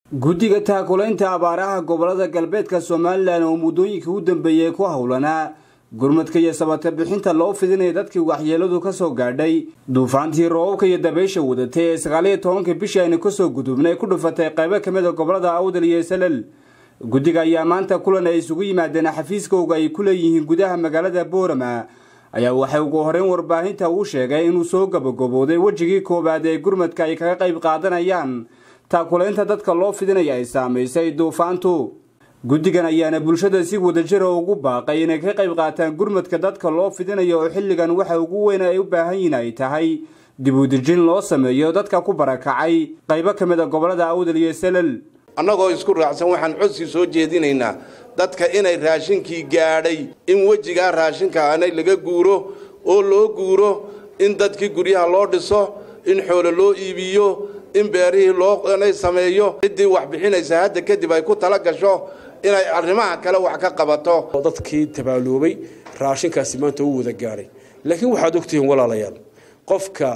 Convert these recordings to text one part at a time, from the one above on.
guddiga taakulaynta abaaraha gobolada galbeedka somalilan oo muddooyinkii u dambeeyey ku howlanaa gurmadka iyo sabata bixinta loo fidinaya dadkii waxyeeladu ka soo gaadhay duufaantii roobabka iyo dabaysha wadatay ee sagaaliyo tobanka bishii aynu kasoo gudubnay ku dhufatay qaybo ka mid a gobolada awdal iyo salal guddiga ayaa maanta kulan ay isugu yimaadeen xafiiskooga ay ku leeyihiin gudaha magaalada boorama ayaa waxay ugu horeyn warbaahinta uu sheegay inuu soo gabagabooday wejigii koowaad ee gurmadka ay kaga qayb qaadanayaan taakulaynta dadka loo fidinaya ay saamaysay duufaantu guddigan ayaana bulshada si wadajira ugu baaqay inay ka qayb qaataan gurmadka dadka loo fidinayo oo xilligan waxa ugu weyn ay u baahan yihiin ay tahay dib udejin loo sameeyo dadka ku barakacay qaybo ka mid a gobolada awdal iyo salal annagoo isku raacsan waxaan codsi soo jeedinaynaa dadka inay raashinkii gaadhay in wejigaa raashinka anay laga guuro oo loo guuro in dadkii guryaha loo dhiso in xoolo loo iibiyo in beerihii loonay sameeyo ciddii wax bixinaysa hadda kadib ay ku tala gasho inay arrimaha kale wax ka qabato dadkii tabaaloobay raashinkaasi maanta u wada gaadhay laakiin waxaad ogtihiin walaalayaal qofka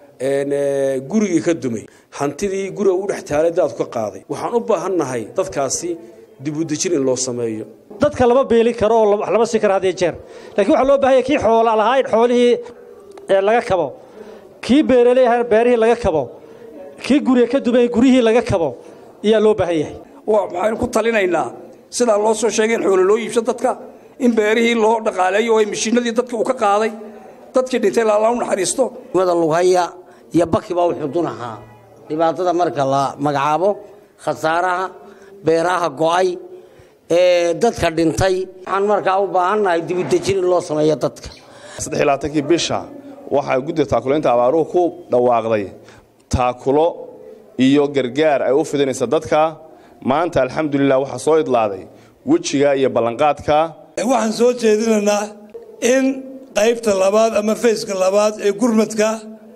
gurigii ka dumay hantidii guriga u dhex taalay daadku ka qaaday waxaan u baahannahay dadkaasi dibudejin in loo sameeyo dadka lama beeli karo oo wax lama siin karo had iyo jeer laakiin waxaa loo baahanya kii xoola lahaa in xoolihii laga kabo kii beeraley ahaa beerihii laga kabo kii guriga ka dumay guryihii laga kabo ayaa loo baahan yahay waxaynu ku talinaynaa sidaa loo soo sheegay in xoolo loo iibso dadka in beerihii loo dhaqaaleeyo oo mishiinadii dadka uu ka qaaday dadkii dhintay lala u naxariisto mada lughaya iyo baki baa u xudun ahaa dhibaatada marka la magacaabo khasaaraha beeraha go'ay ee dadka dhintay waxaan markaa u baahannahay dibudejin in loo sameeyo dadka saddexlaatankii bisha waxaa guddiga taakulaynta abaaruhu ku dhawaaqday taakulo iyo gargaar ay u fidinaysa dadka maanta alxamdulilah waxaa soo idlaaday wejiga iyo ballanqaadka waxaan soo jeedinaynaa in qaybta labaad ama fayska labaad ee gurmadka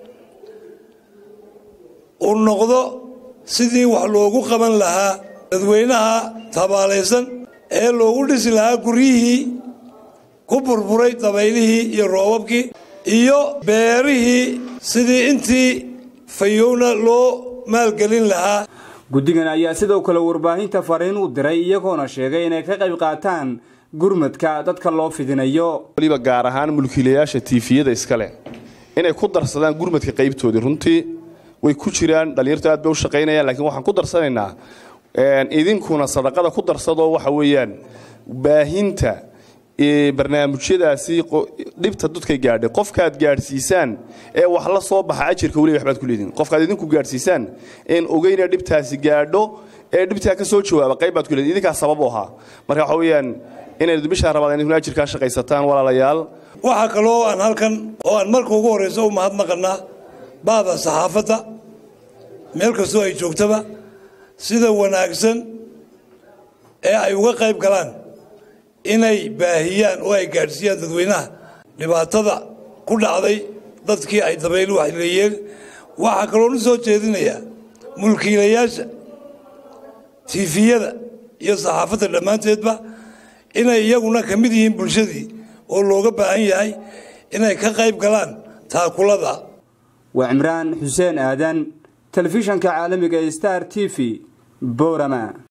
uu noqdo sidii wax loogu qaban lahaa dadweynaha tabaalaysan ee loogu dhisi lahaa guryihii ku burburay dabaylihii iyo roobabkii iyo beerihii sidii intii fayowna loo maalgelin lahaa guddigan ayaa sidoo kale warbaahinta fariin u diray iyagoona sheegay inay ka qayb qaataan gurmadka dadka loo fidinayo waliba gaar ahaan mulkiilayaasha tiifiyada iskale inay ku darsadaan gurmadka qaybtoodii runtii way ku jiraan dhallinyartu aad bay u shaqaynayaan lakiin waxaan ku darsanaynaa idinkuna sadaqada ku darsadoo waxa weeyaan baahinta barnaamijyadaasi dhibta dadkay gaadhay qofkaad gaadhsiisaan ee wax la soo baxa ajirka weliba waxbaad ku leediin qofkaad idinku gaadhsiisaan een ogeyna dhibtaasi gaadho ee dhibtaa ka soo jawaaba qayb baad ku leediin idinkaa sabab u ahaa marka waxa weeyaan inayd bishaa rabaan idinkuna ajirkaa shaqaysataan walaalayaal waxaa kaloo aan halkan oo aan marka ugu horrayso u mahadnaqannaa baada saxaafadda meel kastoo ay joogtaba sida wanaagsan ee ay uga qayb galaan inay baahiyaan oo ay gaadhsiiyaan dadweynaha dhibaatada ku dhacday dadkii ay dabaylu waxleeyeen waxaa kaloonu soo jeedinayaa mulkiilayaasha tiifiyada iyo saxaafadda dhammaanteedba inay iyaguna ka mid yihiin bulshadii oo looga baahan yahay inay ka qayb galaan taakulada waa cimraan xuseen aadan telefishanka caalamiga ee star t v boorama